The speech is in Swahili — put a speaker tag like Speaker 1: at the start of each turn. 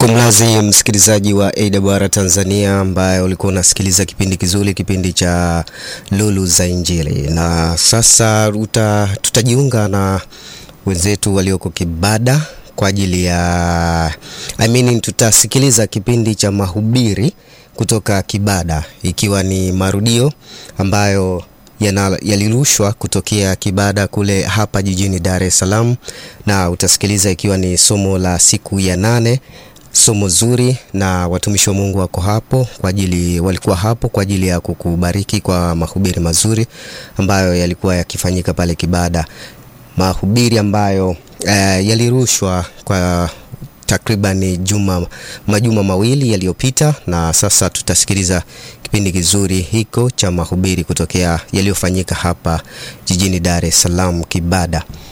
Speaker 1: Kumlazi msikilizaji wa AWR Tanzania ambaye ulikuwa unasikiliza kipindi kizuri, kipindi cha Lulu za Injili, na sasa uta, tutajiunga na wenzetu walioko Kibada kwa ajili ya I mean, tutasikiliza kipindi cha mahubiri kutoka Kibada ikiwa ni marudio ambayo yalirushwa kutokea Kibada kule hapa jijini Dar es Salaam, na utasikiliza ikiwa ni somo la siku ya nane somo zuri na watumishi wa Mungu wako hapo kwa ajili, walikuwa hapo kwa ajili ya kukubariki kwa mahubiri mazuri ambayo yalikuwa yakifanyika pale Kibada, mahubiri ambayo eh, yalirushwa kwa takriban juma majuma mawili yaliyopita, na sasa tutasikiliza kipindi kizuri hiko cha mahubiri kutokea yaliyofanyika hapa jijini Dar es Salaam Kibada.